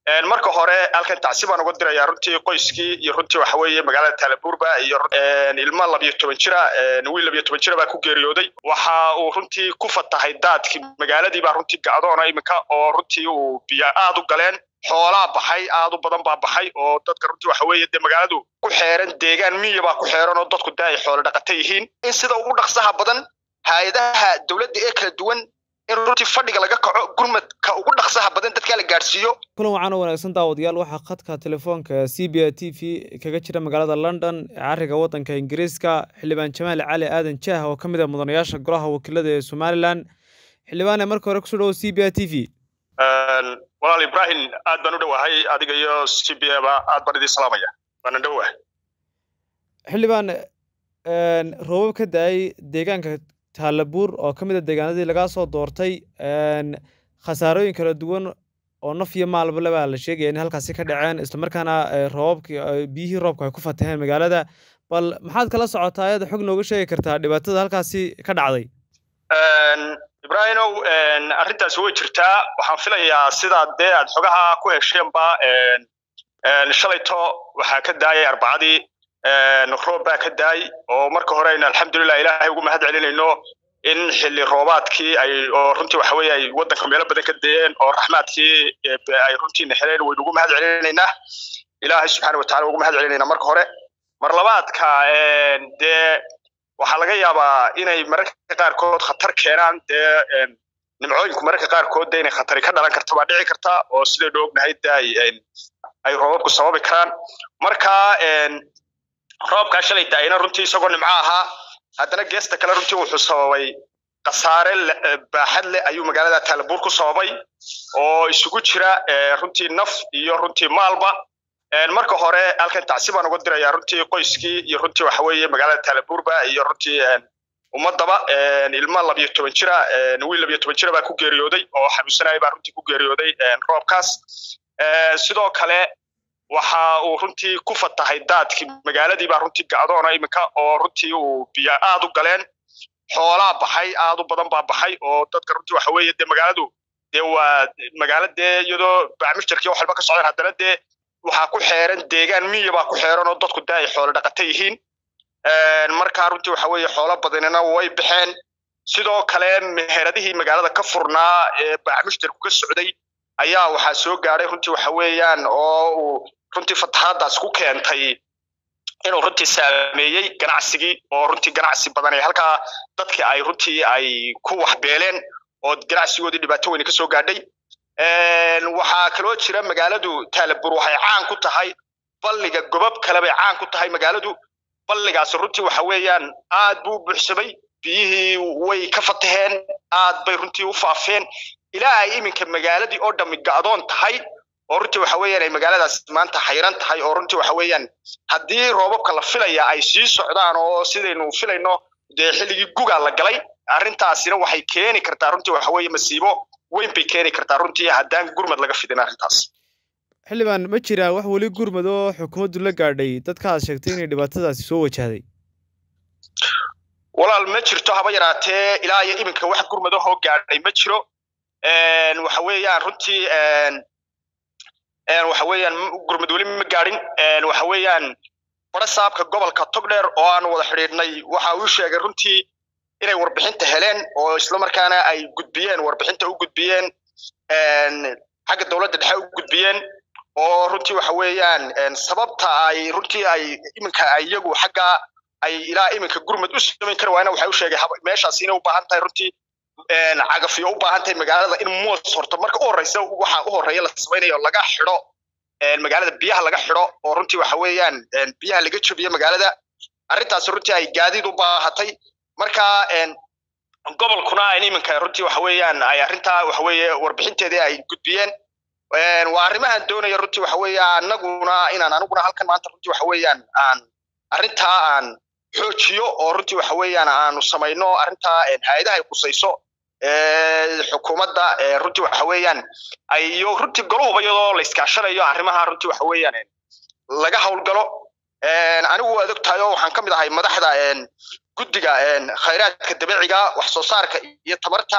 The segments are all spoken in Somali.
marka hore halkan tacsi baan uga dirayaa runtii qoyskii iyo runtii waxa weeye magaalada taalabuurba iyo ilmo labiyo toban jira wiil labiyo toban jira baa ku geeriyooday waxa uu runtii ku fatahay daadkii magaaladii baa runtii gacdoona iminka oo runtii uu biyo aad u galeen xoolaa baxay aad u badan baa baxay oo dadka runtii waxa weeye dee magaaladu ku xeeran deegaan miya baa ku xeeran oo dadku dee ay xoolo dhaqata yihiin in sida ugu dhaqsaha badan hay-adaha dowladda ee kala duwan in runtii fadhiga laga kaco gurmadka ugu dhaqsaha badan dadkaa la gaadhsiiyo kulan waxaan u wanaagsan daawadayaal waxaa khadka telefoonka c b a t v kaga jira magaalada london ee cariga waddanka ingiriiska xildhibaan jamaal cali aadan jaah oo ka mid ah mudanayaasha golaha wakiilada ee somalilan xildhibaane marka hore kusoo dhawo c b a t v walaal ibrahim aad baan u dhowahay adiga iyo c b a ba aad baan idin salaamaya waana dhowahay xildhibaan roobab ka da-ay deegaanka taalabuur oo ka mid a deegaanadii lagaa soo doortay khasaarooyin kala duwan oo naf iyo maalba lebaa la sheegaya in halkaasi ka dhaceen islamarkaana roobabki biyihii roobka ay ku fataheen magaalada bal maxaad kala socotaa ayada xog nooga sheegi kartaa dhibaatada halkaasi ka dhacday ibrahimow arrintaasi way jirtaa waxaan filayaa sidaa dee aad xogaha ku hesheenba shalayto waxaa ka daayay arbacadii roob baa ka daay oo marka hore aynu alxamdulilah ilaahay ugu mahad celinayno in xilli roobaadkii ay oo runtii waxa weeye ay waddanka meelo badan ka dayeen oo raxmaadkii ay runtiina heleen waynu ugu mahad celinaynaa ilaahay subxaana watacala ugu mahad celinaynaa marka hore mar labaadka dee waxaa laga yaabaa inay mararka qaarkood khatar keenaan dee nimcooyinku mararka qaarkood dee inay khatari ka dhalan karta baa dhici karta oo sidaynu ognahay dee ay ay roobabku sababi karaan marka roobkaa shalay daayna runtii isagoo nimco ahaa haddana geesta kale runtii wuxuu sababay khasaare baaxad leh ayuu magaalada taalabuur ku sababay oo isugu jira runtii naf iyo runtii maalba marka hore halkan tacsi baan uga dirayaa runtii qoyskii iyo runtii waxa weeye magaalada taalabuurba iyo runtii ummadaba ilmo labiyo toban jira wiil labiyo toban jira baa ku geeriyooday oo xanuunsanaya baa runtii ku geeriyooday roobkaas sidoo kale waxa uu runtii ku fatahay daadkii magaaladii baa runtii gacdoona iminka oo runtii uu biyo aad u galeen xoolaa baxay aad u badan baa baxay oo dadka runtii waxa weeye dee magaaladu dee waa magaalo dee iyadoo bacmishtarkii wax walba ka socdaan haddana dee waxaa ku xeeran deegaan miya baa ku xeeran oo dadku dee ay xoolo dhaqata yihiin markaa runtii waxa weeye xoolo badanina way baxeen sidoo kale meheradihii magaalada ka furnaa ee bacmishtarku ka socday ayaa waxaa soo gaadhay runtii waxa weeyaan oo uu runtii fatahaadaas ku keentay inuu runtii saameeyey ganacsigii oo runtii ganacsi badan ee halkaa dadkii ay runtii ay ku waxbeeleen oo ganacsigoodii dhibaato weyne ka soo gaadhay waxaa kaloo jira magaaladu taalabur waxay caan ku tahay balliga gobab kale bay caan ku tahay magaaladu balligaas runtii waxa weeyaan aad buu u buuxsamay biyihii way ka fataheen aad bay runtii u faafeen ilaa ay iminka magaaladii oo dhammi ga'doon tahay oo runtii waxa weeyaan ay magaaladaas maanta xayran tahay oo runtii waxa weeyaan haddii roobabka la filaya ay sii socdaan oo sidaynu filayno dee xilligii gugaa la galay arrintaasina waxay keeni kartaa runtii waxa weeye masiibo weyn bay keeni kartaa runtii haddaan gurmad laga fidin arrintaas xildhibaan ma jiraan wax weli gurmad oo xukuumaddu la gaadhay dadka aad sheegtay inay dhibaatadaasi soo wajahday walaal ma jirto haba yaraatee ilaa iyo iminka wax gurmad ahoo gaadhay ma jiro waxa weeyaan runtii waxa weeyaan gurmud weli ma gaadhin waxa weeyaan bara saabka gobolka togdheer oo aan wada xidhiidhnay waxa uu sheegay runtii inay warbixinta heleen oo islamarkaana ay gudbiyeen warbixinta u gudbiyeen xagga dowladda dhexe u gudbiyeen oo runtii waxa weeyaan sababta ay runtii ay iminka ay iyagu xagga ay ilaa iminka gurmud u samayn kari waayna waxay u sheegay meeshaas inay u baahan tahay runtii cagafiyo u baahan tahay magaalada in moos horto marka u horeysa waxa u horeeya la samaynayo laga xidho magaalada biyaha laga xidho oo runtii waxa weeyaan biyaha laga jabiyo magaalada arrintaas runtii ay gaadiid u baahatay marka gobolkuna in iminka runtii waxa weeyaan ay arrintaa waxa weeye warbixinteedii ay gudbiyeen waa arrimahan doonaya runtii waxa weeye anaguna inaan aniguna halkan maanta runtii waxa weeyaan aan arrintaa aan xoojiyo oo runtii waxa weeyaan aanu samayno arrintaa hay-adaha ay qusayso xukuumadda runtii waxa weeyaan iyo runtii goluhuba iyadoo la iskaashanayo arrimaha runtii waxa weeyaan laga howlgalo anigu waad og tahay oo waxaan ka mid ahay madaxda guddiga khayraadka dabiiciga wax soo saarka iyo tamarta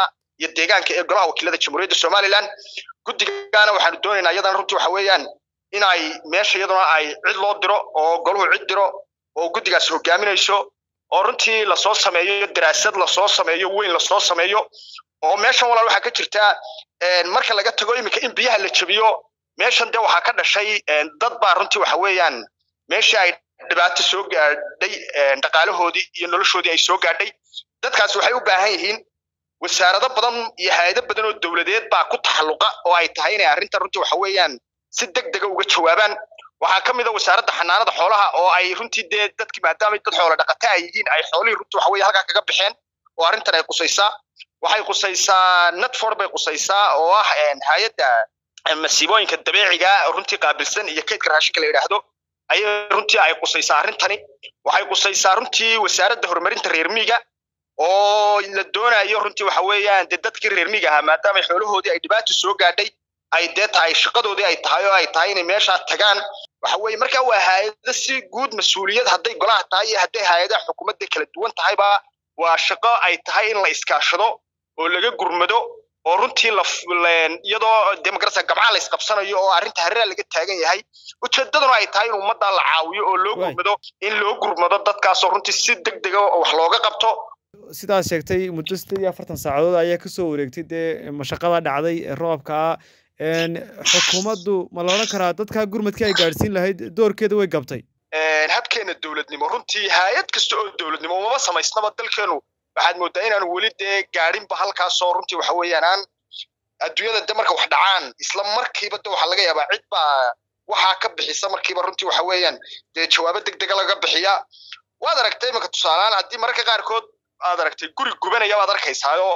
iyo deegaanka ee golaha wakiilada jamhuuriyadda somaliland guddigaana waxaanu doonaynaa iyadana runtii waxa weeyaan in ay meesha iyaduna ay cid loo diro oo goluhu cid diro oo guddigaas hogaaminayso oo runtii lasoo sameeyo daraasad lasoo sameeyo weyn lasoo sameeyo oo meeshan walaal waxaa ka jirta marka laga tago iminka in biyaha la jabiyo meeshan dee waxaa ka dhashay dad baa runtii waxa weeyaan meeshii ay dhibaato soo gaadhay dhaqaalahoodii iyo noloshoodii ay soo gaadhay dadkaas waxay u baahan yihiin wasaarado badan iyo hay-ado badan oo dowladeed baa ku taxalluqa oo ay tahay inay arrintan runtii waxa weeyaan si deg dega uga jawaabaan waxaa ka mid a wasaaradda xanaanada xoolaha oo ay runtii dee dadkii maadaama dad xoola dhaqata ay yihiin ay xoolihii runtii waxa weeye halkaa kaga baxeen oo arrintan ay qusaysaa waxay qusaysaa netford bay qusaysaa oo ah hay-adda masiibooyinka dabeeciga runtii qaabilsan iyo kaydka raashinka la yidhaahdo ayay runtii ay qusaysaa arrintani waxay qusaysaa runtii wasaaradda horumarinta reer miiga oo la doonayo runtii waxa weeyaan dee dadkii reer miiga ahaa maadaama xoolahoodii ay dhibaato soo gaadhay ay dee tahay shaqadoodii ay tahay oo ay tahay inay meeshaa tagaan waxa weeye markaa waa hay-ado si guud mas-uuliyad hadday golaha tahay iyo hadday hay-adaha xukuumadda kala duwan tahayba waa shaqo ay tahay in la iskaashado oo laga gurmado oo runtii iyadoo demokarasiga gabcaha la isqabsanayo oo arrinta hareera laga taagan yahay ujeedaduna ay tahay in ummadda la caawiyo oo loo gurmado in loo gurmado dadkaasoo runtii si deg dega wax looga qabto sidaad sheegtay muddo sideed iyo afartan saacadood ayaa kasoo wareegtay dee mashaqada dhacday roobka xukuumaddu ma la odhan karaa dadkaa gurmadkii ay gaadhsiin lahayd doorkeeda way gabtay habkeena dowladnimo runtii hay-ad kasta oo dowladnimo umama samaysnaba dalkeenu waxaad moodaa inaanu weli dee gaadhinba halkaasoo runtii waxa weeyaan aan adduunyada de marka wax dhacaan isla markiiba de waxaa laga yaabaa cid baa waxaa ka bixisa markiiba runtii waxa weeyaan dee jawaabo deg dega laga bixiya waad aragtay imanka tusaalehaan haddii mararka qaarkood aad aragtay guri gubanaya baad arkaysaayoo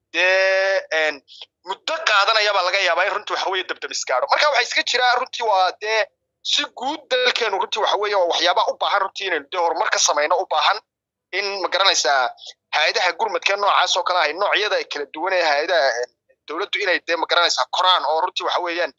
dee muddo qaadanaya baa laga yaabaa in runtii waxa weeye dabdamis gaadho marka waxaa iska jira runtii waa dee si guud dalkeenu runtii waxa weeye waa waxyaabaha u baahan runtii inaynu dee horumar ka samayno u baahan in ma garanaysaa hay-adaha gurmadka noocaas oo kale ahay noocyada kala duwan ee hay-adaha dowladdu inay dee ma garanaysaa koraan oo runtii waxa weeyaan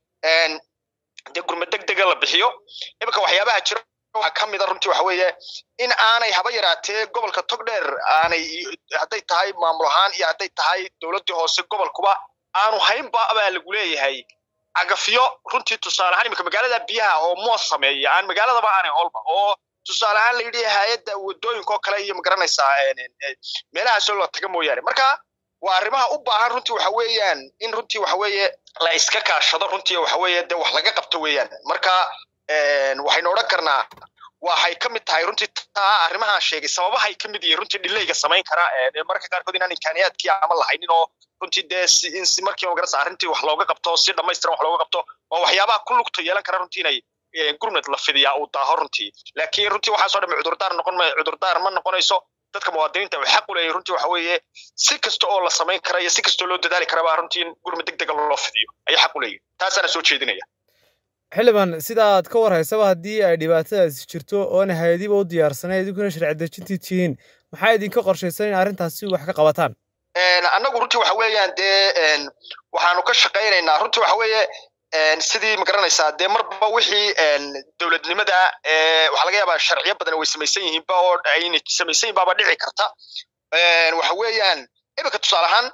dee gurmad deg dega la bixiyo iminka waxyaabaha jira waxaa ka mida runtii waxa weeye in aanay haba yaraatee gobolka togdheer aanay hadday tahay maamul ahaan iyo hadday tahay dowladdii hoose gobolkuba aanu haynba baa lagu leeyahay cagafyo runtii tusaale ahaan iminka magaalada biyaha oo moos sameeya aan magaaladaba aanay holba oo tusaale ahaan la yidhi hay-adda wadooyinka oo kale iyo magaranaysaa meelahaasoo la taga mooyaane marka waa arrimaha u baahan runtii waxa weeyaan in runtii waxa weeye la iska kaashado runtii waxa weeye dee wax laga qabto weeyaan marka waxaynu odhan karnaa waxay ka mid tahay runtii taa arrimahaan sheegay sababahay ka mid yihiin runtii dhilayga samayn kara marka qaarkood inaan imkaaniyaadkii ama lahaynin oo runtii dee si in si markii magarasa arrintii wax looga qabto si dhammaystiran wax looga qabto oo waxyaabaha ku lugta yeelan kara runtii inay gurmad la fidiyaa uu daaho runtii laakiin runtii waxaasoo dhan cudurdaar noqon cudurdaar ma noqonayso dadka muwaadiniinta waxay xaq u leeyihin runtii waxa weeye si kasta oo la samayn kara iyo si kastoo loo dadaali karaba runtii in gurmad deg dega loo fidiyo ayay xaq u leeyihin taasaana soo jeedinaya xildhibaan sida aad ka warhaysaba haddii ay dhibaatadaasi jirto oona hay-adiba u diyaarsanay idinkuna sharci dejintii tihiin maxaa idinka qorshaysan in arrintaasi wax ka qabataan annagu runtii waxa weeyaan dee waxaanu ka shaqaynaynaa runtii waxa weeye sidii ma garanaysaa dee marba wixii dowladnimada waxaa laga yaabaa sharciyo badan way samaysan yihiinba oo ayna samaysan yihin baaba dhici karta waxa weeyaan iminka tusaale ahaan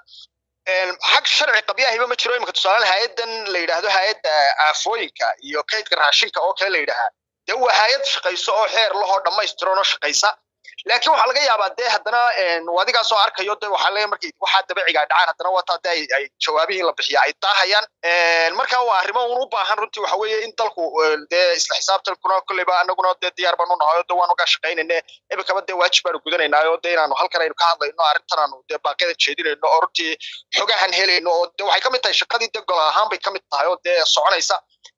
xag sharci qabyahiba ma jiro iminka tusaalehaan hay-addan la yidhaahdo hay-adda aafooyinka iyo kaydka raashinka oo kale la yidhaahaa dee waa hay-ad shaqayso oo xeer lahoo dhammaystiranoo shaqaysa laakiin waxaa laga yaabaa dee haddana adigaasoo arkayo de waxaa le markay waxaa dabeeciga dhacaan haddana wataa de ay jawaabihii la bixiya ay daahayaan marka waa arrimo un u baahan runtii waxa weeye in dalku dee isla xisaabtankuna kolleyba anaguna dee diyaar baanu nahay oo de waanu ga shaqaynayne iminkaba dee waajib baanu gudanaynaay oo de inaanu halkan aynu ka hadlayno arrintan aanu dee baaqyada jeedinayno oo runtii xogahan helayno oo de waxay ka mid tahay shaqadii de gol ahaan bay ka mid tahay oo dee soconaysa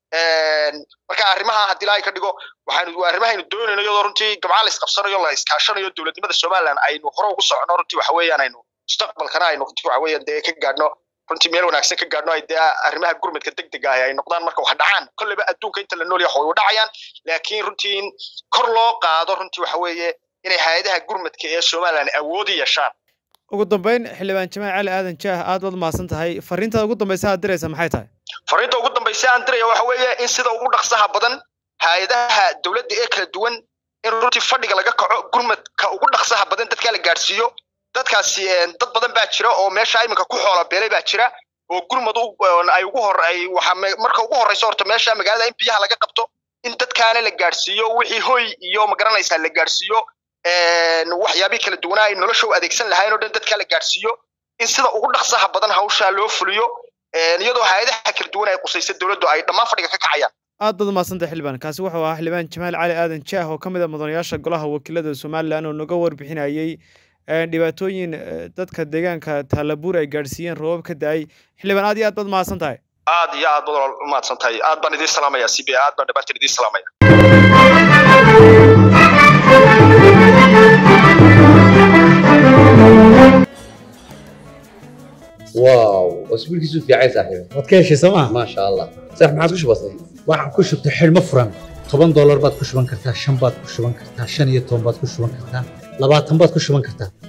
marka arrimaha haddii ilaahay ka dhigo waxaanu waa arrimahaynu doonayno iyadoo runtii gabcaa la isqabsanayo la iskaashanayo dowladnimada somaliland aynu hore ugu socono runtii waxa weeyaan aynu mustaqbalkana aynu runtii waxa weeyaan dee ka gaadhno runtii meel wanaagsan ka gaadhno ay dee arrimaha gurmadka deg dega ah ay noqdaan marka wax dhacaan kolleyba adduunka inta la nool yahay way u dhacayaan laakiin runtii in kor loo qaado runtii waxa weeye inay hay-adaha gurmadka ee somaliland awoodi yeeshaan ugu dambeyn xildhibaan jamaal cali aadan jaah aad baad mahadsan tahay fariintaad ugu dambaysa aad diraysa maxay tahay fariinta ugu dambaysa aan diraya waxa weeye in sida ugu dhaqsaha badan hay-adaha dowladda ee kala duwan in runtii fadhiga laga kaco gurmadka ugu dhaqsaha badan dadkaa la gaadhsiiyo dadkaasi dad badan baa jira oo meesha iminka ku xoola beelay baa jira oo gurmad ay ugu hor ay waxa marka ugu horreysa horta meesha magaalada in biyaha laga qabto in dadkaana la gaadhsiiyo wixii hoy iyo magaranaysaa la gaadhsiiyo waxyaabihii kala duwanaa ay nolosha u adeegsan lahayn oo dhan dadkaa la gaadhsiiyo in sida ugu dhaqsaha badan hawshaa loo fuliyo iyadoo hay-adaha kala duwan ay qusaysa dowladdu ay dhammaan fadhiga ka kacayaan aad baad umahadsantay xildhibaan kaasi wuxuu ahaa xildhibaan jamaal cali aadan jaah oo ka mid a mudanayaasha golaha wakiilada somalilan oo naga warbixinayey dhibaatooyin dadka deegaanka taalabuur ay gaadhsiiyeen roobab ka da-ay xildhibaan aad iyo aad baad umahadsan tahay aad iyo aad baad umahadsan tahay aad baan idiin salaamaya c b aad baan dhammaantiin idiin salaamaya واو اسبوعك في عايز صاحبي waad ka heshay sooma ما شاء الله صح ما عاد وش بصير waxaan ku shubtay xidhmo furan toban doolar baad ku shuban kartaa shan baad ku shuban kartaa shan iyo toban baad ku shuban kartaa labaatan baad ku shuban kartaa